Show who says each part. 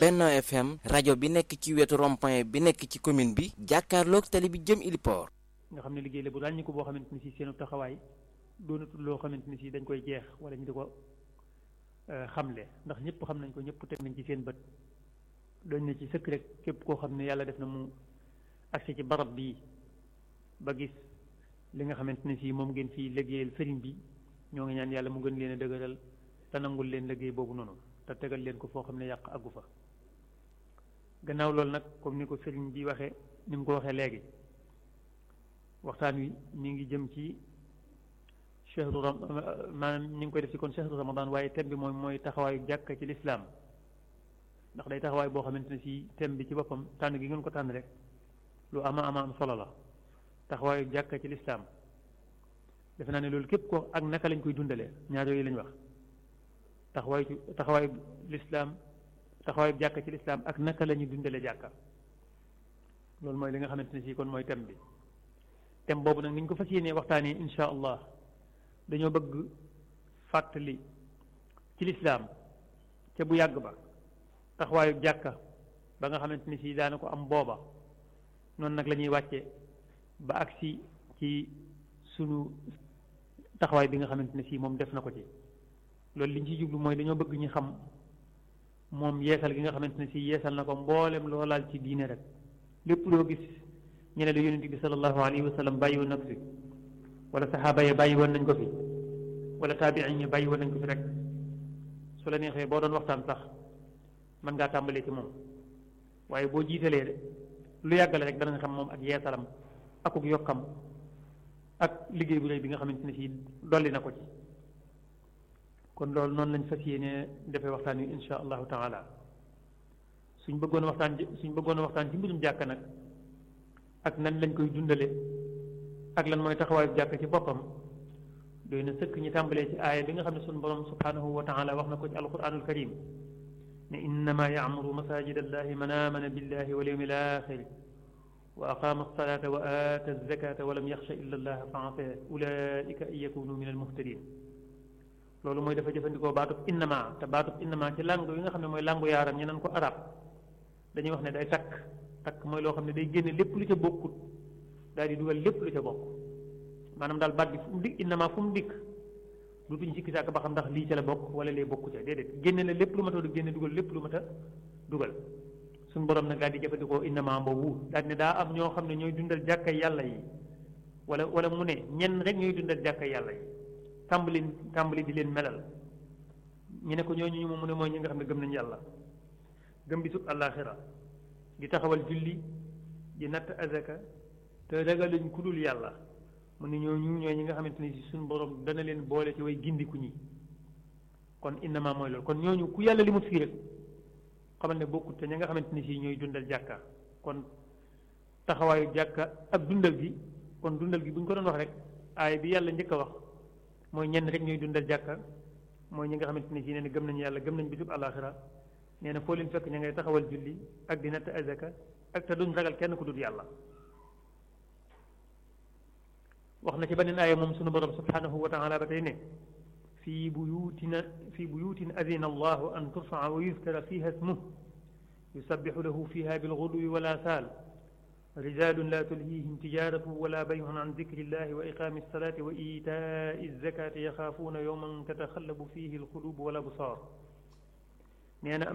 Speaker 1: Benno FM rajo bi nekk ci wetu rond-point bi nekk ci commune bi jàkkaarloog tali bi jëm Iliport.
Speaker 2: nga xam ne liggéey la bu ràññi ko boo xamante ni si seenu taxawaay doonatul loo xamante ni si dañ koy jeex wala ñu di ko xamle ndax ñëpp xam nañ ko ñëpp teg nañ ci seen bët doñ na ci sëkk rek képp koo xam ne yàlla def na mu agsi ci barab bii ba gis li nga xamante ne si moom ngeen fii liggéeyal sëriñ bi ñoo ngi ñaan yàlla mu gën leen a dëgëral te nangul leen liggéey boobu noonu te tegal leen ko foo xam ne yàq àggu fa gannaaw loolu nag comme ni ko sëriñ bi waxee ni mu ko waxee léegi waxtaan wi mi ngi jëm ci chehru ram maanaam ñu ngi koy def ci kon chehru ramadan waaye thème bi mooy mooy taxawaayu jàkka ci lislaam ndax day taxawaay boo xamante ne si thème bi ci boppam tànn gi ngeen ko tànn rek lu ama ama am solo la taxawaayu jàkka ci lislaam defe naa ne loolu képp ko ak naka lañ koy dundalee ñaar yooyu lañ wax taxawaayu ci taxawaayu lislaam taxawaayu jàkka ci lislaam ak naka la ñuy dundalee jàkka loolu mooy li nga xamante ne si kon mooy thème bi thème boobu nag ni ñu ko fas yéenee waxtaanee insha allah dañoo bëgg fàttali ci lislaam ca bu yàgg ba taxawaayu jàkka ba nga xamante ni si daana ko am booba noonu nag la ñuy wàcce ba agsi ci sunu taxawaay bi nga xamante ne si moom def na ko ci loolu li ñu ci jublu mooy dañoo bëgg ñu xam moom yeesal gi nga xamante ne si yeesal na ko mboolem loolaal ci diine rek lépp loo gis ñu ne la yonent bi sallallahu alayhi wa sallam bàyyi woon na ko fi wala saxaaba ya bàyyi woon nañ ko fi wala taabiin yi bàyyi woon nañ ko fi rek su la neexee boo doon waxtaan sax mën ngaa tàmbalee ci moom waaye boo jiitalee de lu yàggale rek dana nga xam moom ak yeesalam akuk yokkam ak liggéey bu rëy bi nga xamante ne si dolli na ko ci kon loolu noonu lañ fas yéene defee waxtaan wi insha allahu taala suñ bëggoon waxtaan suñ bëggoon waxtaan ci mbirum jàkk nag ak nan lañ koy dundale ak lan mooy taxawaayu jàkk ci boppam doy na sëkk ñi tàmbalee ci aaya bi nga xam ne suñu borom subhanahu wa taala wax na ko ci alquranul karim ne innama yacmuru masajid allahi man amana billahi wal yawmi alaxiri wa aqama alsalata wa aata alzakata wa lam yaxsha illa allah fa asa ulaika an yakunu min almuhtadin loolu mooy dafa jëfandikoo baatub innama te baatub innama ci langue yi nga xam ne mooy langue yaaram ñu naan ko arab dañuy wax ne day takk takk mooy loo xam ne day génne lépp lu ca bokkut daal di dugal lépp lu ca bokk maanaam daal baat bi fu mu dikk innama fu mu dikk du tuñ sikki sàkk ba xam ndax lii ca la bokk wala lee bokku ca déedéet génne na lépp lu mat a génne dugal lépp lu mat a dugal suñu borom nag daal di jëfandikoo innama boobu daal ne daa am ñoo xam ne ñooy dundal jàkkay yàlla yi wala wala mu ne ñenn rek ñooy dundal jàkkay yàlla yi tàmbali tàmbali di leen melal ñu ne ko ñooñu ñu mu ne mooy ñi nga xam ne gëm nañu yàlla gëm bisub àllaaxira di taxawal julli di natt azaka te ragaluñ ku dul yàlla mu ne ñooñu ñooy ñi nga xamante ni si suñu borom dana leen boole ci way gindiku ñi kon innama mooy loolu kon ñooñu ku yàlla li mu fii rek xamal ne bokkut te ña nga xamante ni si ñooy dundal jàkka kon taxawaayu jàkka ak dundal gi kon dundal gi bu ñu ko doon wax rek aay bi yàlla njëkk a wax mooy ñenn rek ñooy dundal jàkka mooy ñi nga xamante ni si nee na gëm nañu yàlla gëm nañ bisub àllaaxira nee na foo leen fekk ña ngay taxawal julli ak di natt azaka ak te duñ ragal kenn ku dul yàlla wax na ci beneen aaya moom sunu borom subhanahu wa taala ba tey ne fii buyutina fii buyutin adina allahu an turfaa wa yuzkara fiha ismuh yusabixu lahu fiha bilguduwi wala saal rijalun la tulhihim tijaratu wala bayun an dikri illahi wa iqami alsalati wa itai alzakati yaxaafuuna yowman tataxallabu fihi alqulub wal absar nee na